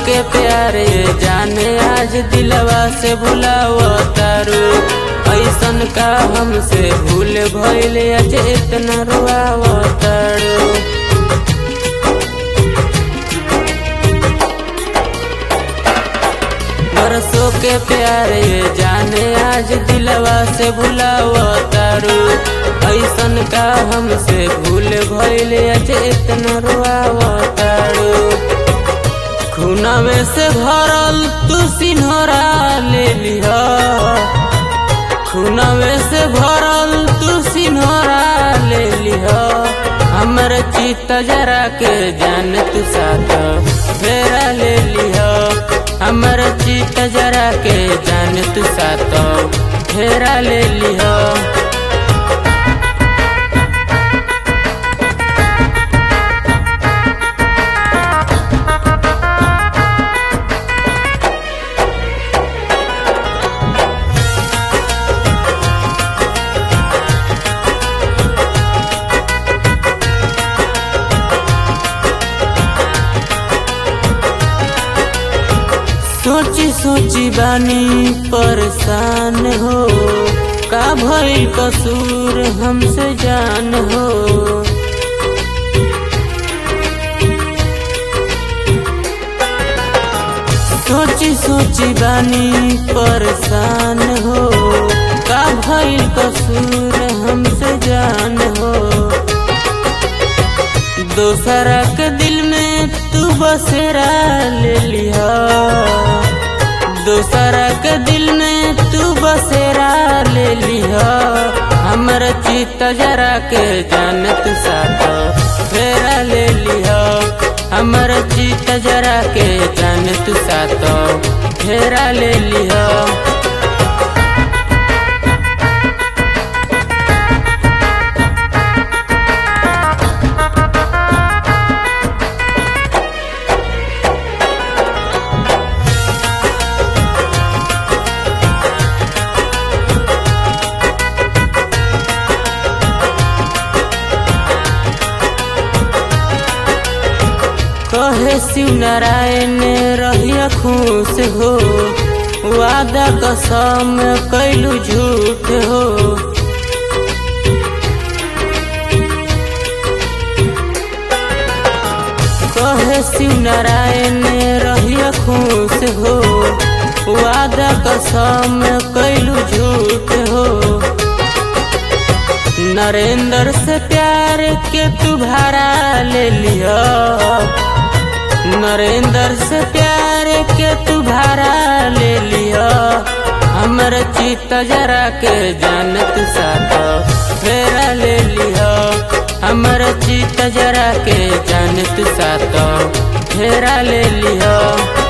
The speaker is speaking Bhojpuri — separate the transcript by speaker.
Speaker 1: के प्यारे जाने आज दिलवा से भुलाव तारू ऐसन का हमसे भूल भइल आज इतना रुआव तारू बरसों के प्यारे जाने आज दिलवा से भुलाव तारू ऐसन का हमसे भूल भइल आज इतना रुआव तारू खुनावे से भरल तू सिन्हरा ले लिह खुनावे से भरल तू सिन्हरा ले लिह हमर चित जरा के जान तू साथ फेरा ले लिह हमर चित जरा के जान तू साथ फेरा ले लिह सोची सोची बानी परेशान हो का भइल कसूर हमसे जान हो सोची सोची बानी परेशान हो का भइल कसूर हमसे जान हो दोसरा के दिल में तू बसेरा ले लिया दोसरा के दिल में तू बसेरा ले लिया हमर चित जरा के जान तू साथ फेरा ले लिया हमर चित जरा के जान तू साथ फेरा ले लिया कहे शिव नारायण रहिया खुश हो वादा कसम कैलू झूठ हो कहे शिव नारायण रहिया खुश हो वादा कसम कैलू झूठ हो नरेंद्र से प्यार के तू भाड़ा ले लिया नरेंद्र से प्यार के तू भाड़ा ले लिया हमर चित जरा के जान तू साथ फेरा ले लिया हमर चित जरा के जान तू साथ फेरा ले लिया